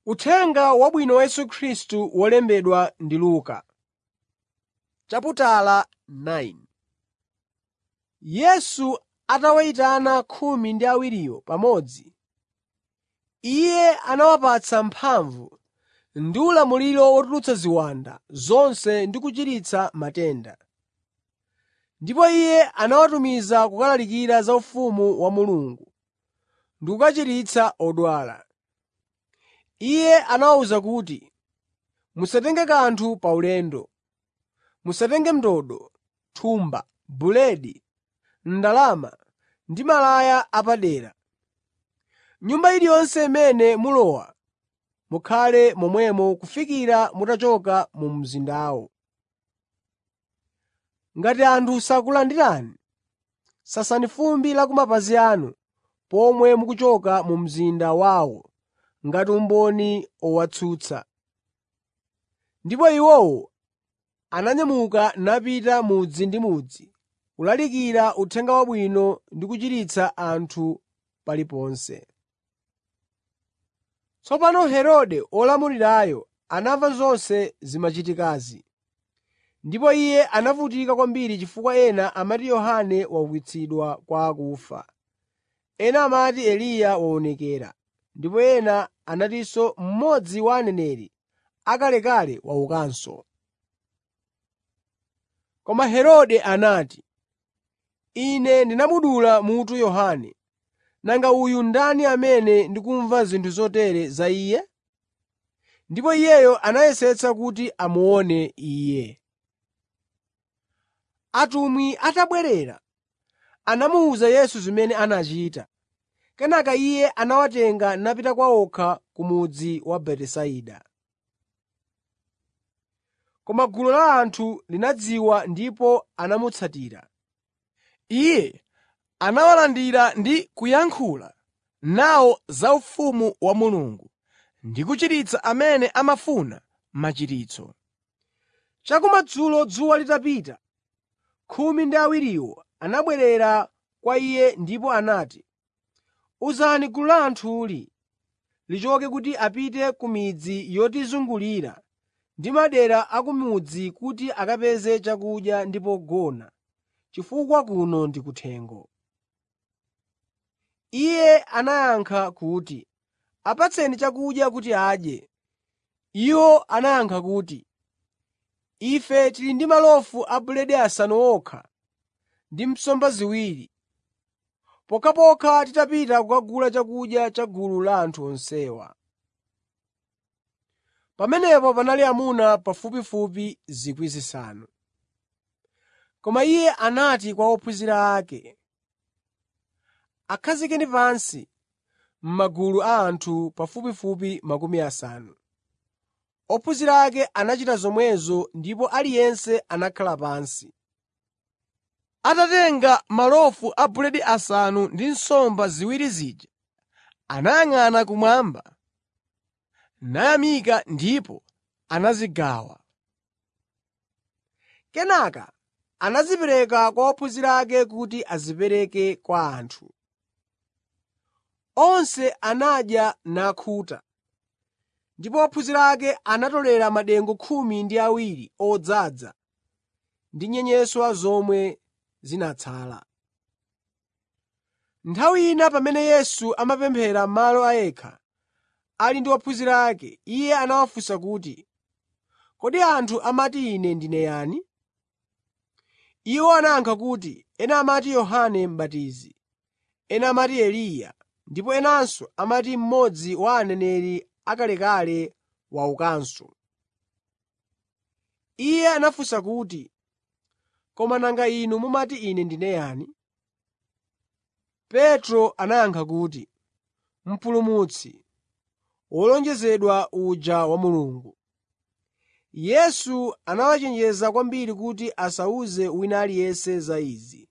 Uthenga Wabwino wa Yesu Khristu wolembedwa ndi Luka. Yesu atawayitana khumi ndi awiriwo pamodzi, Iye anawapatsa mphamvu ndi ulamuliro wotulutsa ziwanda zonse ndi kuchiritsa matenda. Ndipo Iye anawatumiza kukalalikira za ufumu wa Mulungu ndi kukachiritsa odwala. Iye anawawuza kuti, “Musatenge kanthu paulendo. Musatenge ndodo, thumba, buledi, ndalama ndi malaya apadera. Nyumba iliyonse imene mulowa, mukhale momwemo kufikira mutachoka mu mzindawo. Ngati anthu sakulandirani, sasani fumbi la ku mapazi anu pomwe mukuchoka mu mzinda wawo ngati umboni owatsutsa.” Ndipo iwowo ananyamuka napita mudzi ndi mudzi kulalikira Uthenga Wabwino ndi kuchiritsa anthu paliponse. Tsopano Herode olamulirayo anamva zonse zimachitikazi, ndipo iye anavutika kwambiri chifukwa ena amati Yohane waukitsidwa kwa akufa, ena amati Eliya waonekera, ndipo ena anatinso mmodzi wa aneneri akalekale waukanso. Koma Herode anati, “Ine ndinamudula mutu Yohane. Nanga uyu ndani amene ndikumva zinthu zotere za iye?” Ndipo iyeyo anayesetsa kuti amuone Iye. Atumwi atabwerera, anamuwuza Yesu zimene anachita. Kenaka Iye anawatenga napita kwa okha ku mudzi wa Betisaida. Koma gulu la anthu linadziwa ndipo anamutsatira. Iye anawalandira ndi kuyankhula nawo za ufumu wa Mulungu ndi kuchiritsa amene amafuna machiritso. Chakumadzulo dzuwa litapita, khumi ndi awiriwo anabwerera kwa Iye ndipo anati, “Uzani gulu la anthuli lichoke kuti apite ku midzi yotizungulira ndi madera a ku mudzi kuti akapeze chakudya ndi pogona, chifukwa kuno ndi kuthengo.” Iye anayankha kuti, “Apatseni chakudya kuti adye.” Iwo anayankha kuti, “Ife tili ndi malofu a buledi asanu okha ndi nsomba ziwiri, pokhapokha titapita kukagula chakudya cha gulu la anthu onsewa.” Pamenepo panali amuna pafupifupi 5,000. Koma Iye anati kwa ophunzira ake, “Akhazikeni pansi m'magulu a anthu pafupifupi makumi asanu.” Ophunzira ake anachita zomwezo ndipo aliyense anakhala pansi. Atatenga malofu a buledi asanu ndi nsomba ziwiri zija, anayang'ana kumwamba, nayamika ndipo anazigawa. Kenaka anazipereka kwa ophunzira ake kuti azipereke kwa anthu. Onse anadya nakhuta, ndipo ophunzira ake anatolera madengu khumi ndi awiri odzaza ndi nyenyeswa zomwe zinatsala. Nthawi ina pamene Yesu amapemphera malo a yekha, ali ndi ophunzira ake, Iye anawafunsa kuti, “Kodi anthu amati Ine ndine yani?” Iwo anayankha kuti, ena amati Yohane M'batizi, ena amati Eliya, ndipo enanso amati mmodzi wa aneneri akalekale waukanso. Iye anafunsa kuti, “Koma nanga inu mumati Ine ndine yani?” Petro anayankha kuti, “Mpulumutsi, wolonjezedwa uja wa Mulungu.” Yesu anawachenjeza kwambiri kuti asawuze wina aliyense za izi.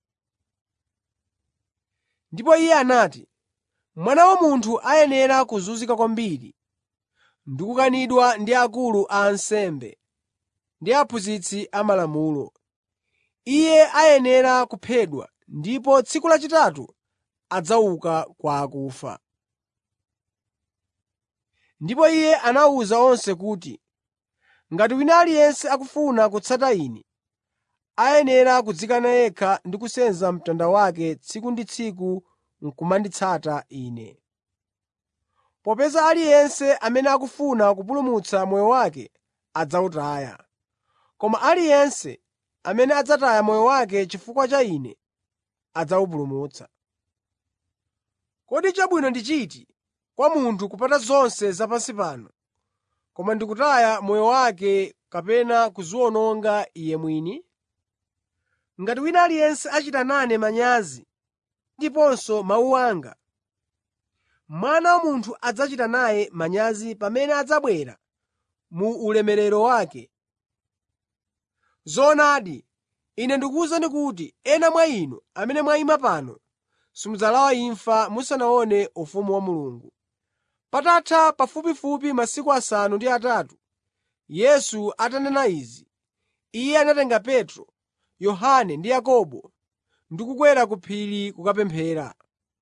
Ndipo Iye anati, “Mwana wa Munthu ayenera kuzunzika kwambiri ndi kukanidwa ndi akulu a ansembe ndi aphunzitsi amalamulo. Iye ayenera kuphedwa ndipo tsiku lachitatu adzauka kwa akufa.” Ndipo Iye anawuza onse kuti, “Ngati wina aliyense akufuna kutsata Ine, ayenera kudzikana yekha ndi kusenza mtanda wake tsiku ndi tsiku n'kumanditsata Ine. Popeza aliyense amene akufuna kupulumutsa moyo wake adzawutaya, koma aliyense amene adzataya moyo wake chifukwa cha Ine adzawupulumutsa. Kodi chabwino ndi chiti kwa munthu kupata zonse zapansi pano, koma ndi kutaya moyo wake kapena kudziwononga iye mwini? Ngati wina aliyense achita nane manyazi ndiponso mawu anga, Mwana wa Munthu adzachita naye manyazi pamene adzabwera mu ulemerero wake. Zoonadi, Ine ndikuwuzani kuti ena mwa inu amene mwayima pano simudzalawa imfa musanaone ufumu wa Mulungu.” Patatha pafupifupi masiku asanu ndi atatu, Yesu atanena izi, Iye anatenga Petro, Yohane ndi Yakobo ndi kukwera ku phiri kukapemphera.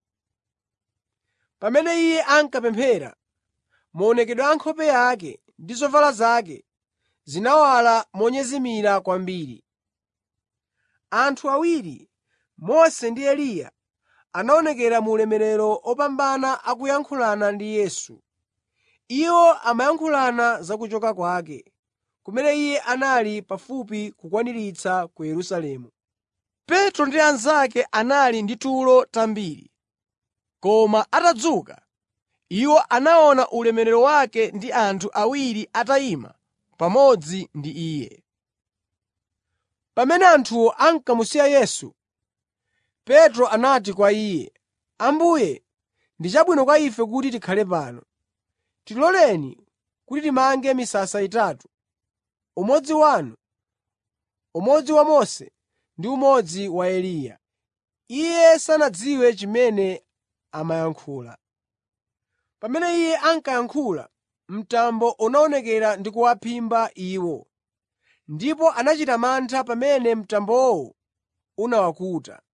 Pamene Iye ankapemphera, maonekedwe a nkhope yake ndi zovala zake zinawala monyezimira kwambiri. Anthu awiri, Mose ndi Eliya, anaonekera mu ulemerero opambana akuyankhulana ndi Yesu. Iwo amayankhulana za kuchoka kwake, kumene Iye anali pafupi kukwaniritsa ku Yerusalemu. Petro ndi anzake anali ndi tulo tambiri. Koma atadzuka, iwo anaona ulemerero wake ndi anthu awiri atayima pamodzi ndi Iye. Pamene anthuwo ankamusiya Yesu, Petro anati kwa Iye, “Ambuye, ndi chabwino kwa ife kuti tikhale pano. Tiloleni kuti timange misasa itatu, umodzi wanu, umodzi wa Mose ndi umodzi wa Eliya.” Iye sanadziwe chimene amayankhula. Pamene Iye ankayankhula, mtambo unaonekera ndi kuwaphimba iwo, ndipo anachita mantha pamene mtambowo unawakuta.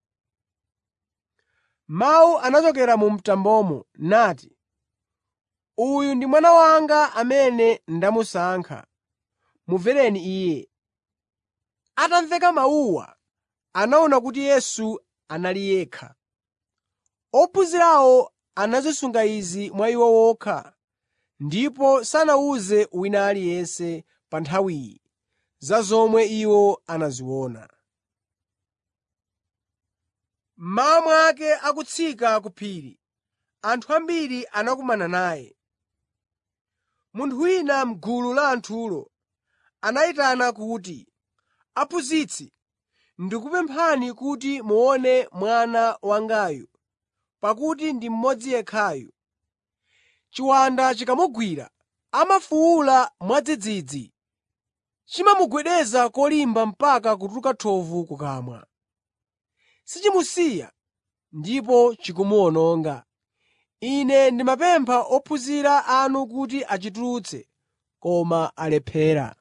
Mawu anachokera mu mtambomo nati, “Uyu ndi Mwana wanga amene ndamusankha. Mumvereni Iye.” Atamveka mawuwa, anaona kuti Yesu anali yekha. Ophunzirawo anazisunga izi mwa iwo wokha ndipo sanawuze wina aliyense pa nthawiyi za zomwe iwo anaziona. Mmawa mwake akutsika ku phiri, anthu ambiri anakumana naye. Munthu wina m'gulu la anthulo anayitana kuti, “Aphunzitsi, ndikupemphani kuti muone mwana wangayu, pakuti ndi mmodzi yekhayu. Chiwanda chikamugwira, amafuwula mwadzidzidzi. Chimamugwedeza kolimba mpaka kutuluka thovu kukamwa. Sichimusiya ndipo chikumuwononga. Ine ndimapempha ophunzira anu kuti achitulutse, koma alephera.”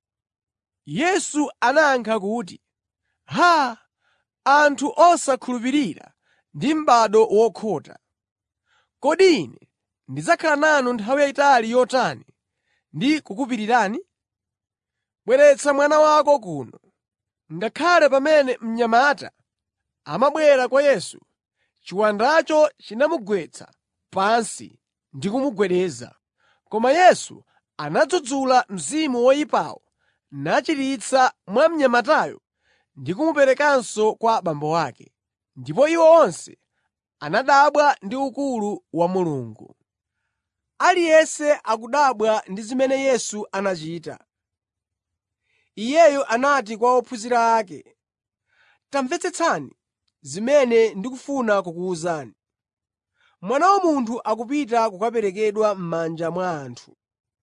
Yesu anayankha kuti, “Haa! Anthu osakhulupirira ndi m'bado wokhota! Kodi Ine ndidzakhala nanu nthawi yayitali yotani ndi kukupirirani? Bweretsa mwana wako kuno.” Ngakhale pamene mnyamata amabwera kwa Yesu, chiwandacho chinamugwetsa pansi ndi kumugwedeza. Koma Yesu anadzudzula mzimu woyipawo nachiritsa mwa mnyamatayo ndi kumuperekanso kwa abambo ake. Ndipo iwo onse anadabwa ndi ukulu wa Mulungu. Aliyense akudabwa ndi zimene Yesu anachita. Iyeyo anati kwa ophunzira ake, “Tamvetsetsani zimene ndikufuna kukuwuzani. Mwana wa Munthu akupita kukaperekedwa m'manja mwa anthu.”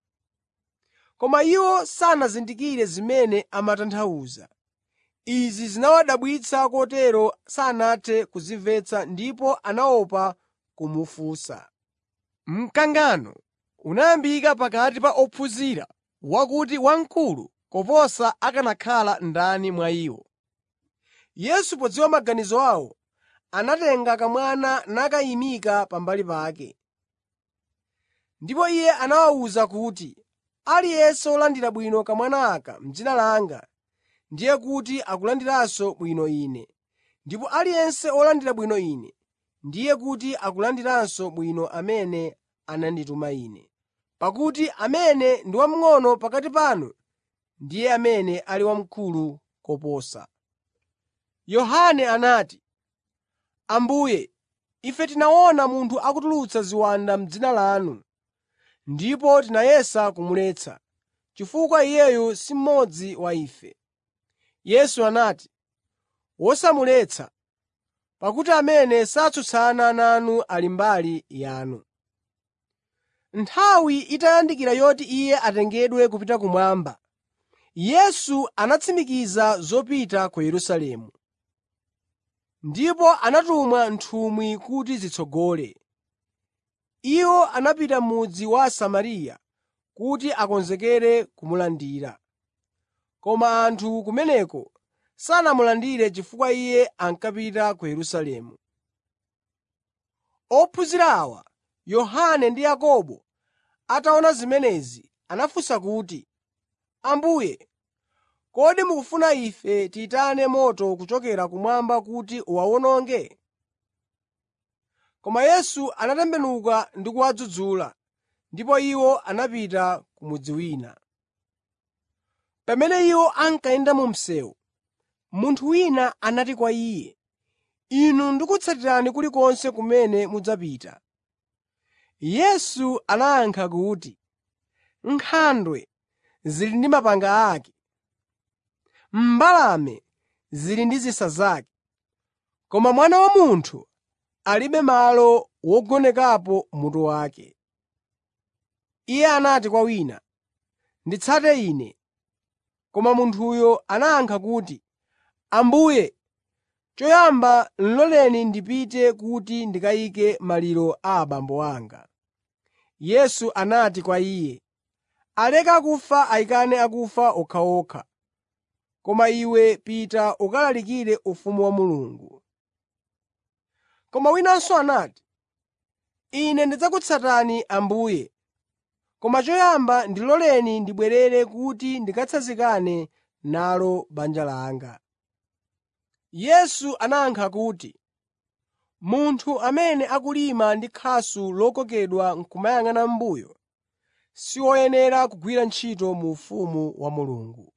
Koma iwo sanazindikire zimene amatanthauza. Izi zinawadabwitsa kotero sanathe kuzimvetsa ndipo anaopa kumufunsa. Mkangano unayambika pakati pa ophunzira wakuti wamkulu koposa akanakhala ndani mwa iwo. Yesu podziwa maganizo awo, anatenga kamwana nakayimika pambali pake. Ndipo Iye anawawuza kuti, “Aliyense wolandira bwino kamwana aka m'dzina langa, ndiye kuti akulandiranso bwino Ine, ndipo aliyense wolandira bwino Ine, ndiye kuti akulandiranso bwino amene anandituma Ine. Pakuti amene ndi wamng'ono pakati panu ndiye amene ali wamkulu koposa.” Yohane anati, “Ambuye, ife tinaona munthu akutulutsa ziwanda m'dzina lanu, ndipo tinayesa kumuletsa, chifukwa iyeyu si mmodzi wa ife.” Yesu anati, “Wosamuletsa, pakuti amene satsutsana nanu ali mbali yanu.” Nthawi itayandikira yoti Iye atengedwe kupita kumwamba, Yesu anatsimikiza zopita ku Yerusalemu. Ndipo anatuma nthumwi kuti zitsogole. Iwo anapita m'mudzi wa Samariya kuti akonzekere kumulandira. Koma anthu kumeneko sanamulandire chifukwa Iye ankapita ku Yerusalemu. Ophunzira awa, Yohane ndi Yakobo, ataona zimenezi, anafunsa kuti, “Ambuye, kodi mukufuna ife tiyitane moto kuchokera kumwamba kuti uwawononge?” Koma Yesu anatembenuka ndi kuwadzudzula, ndipo iwo anapita ku mudzi wina. Pamene iwo ankayenda mu msewu, munthu wina anati kwa Iye, “Inu ndikutsatirani kulikonse kumene mudzapita.” Yesu anayankha kuti, “Nkhandwe zili ndi mapanga ake, mbalame zili ndi zisa zake, koma Mwana wa Munthu alibe malo wogonekapo mutu wake.” Iye anati kwa wina, “Nditsate Ine.” Koma munthuyo anayankha kuti, “Ambuye, choyamba loleni ndipite kuti ndikayike maliro a abambo anga.” Yesu anati kwa iye, “Aleka akufa ayikane akufa okhaokha, koma iwe pita ukalalikire ufumu wa Mulungu.” Koma winanso anati, “Ine ndidzakutsatani Ambuye, koma choyamba ndiloleni ndibwerere kuti ndikatsanzikane nalo banja langa.” Yesu anayankha kuti, “Munthu amene akulima ndi khasu lokokedwa n'kumayang'ana m'mbuyo, si woyenera kugwira ntchito mu ufumu wa Mulungu.”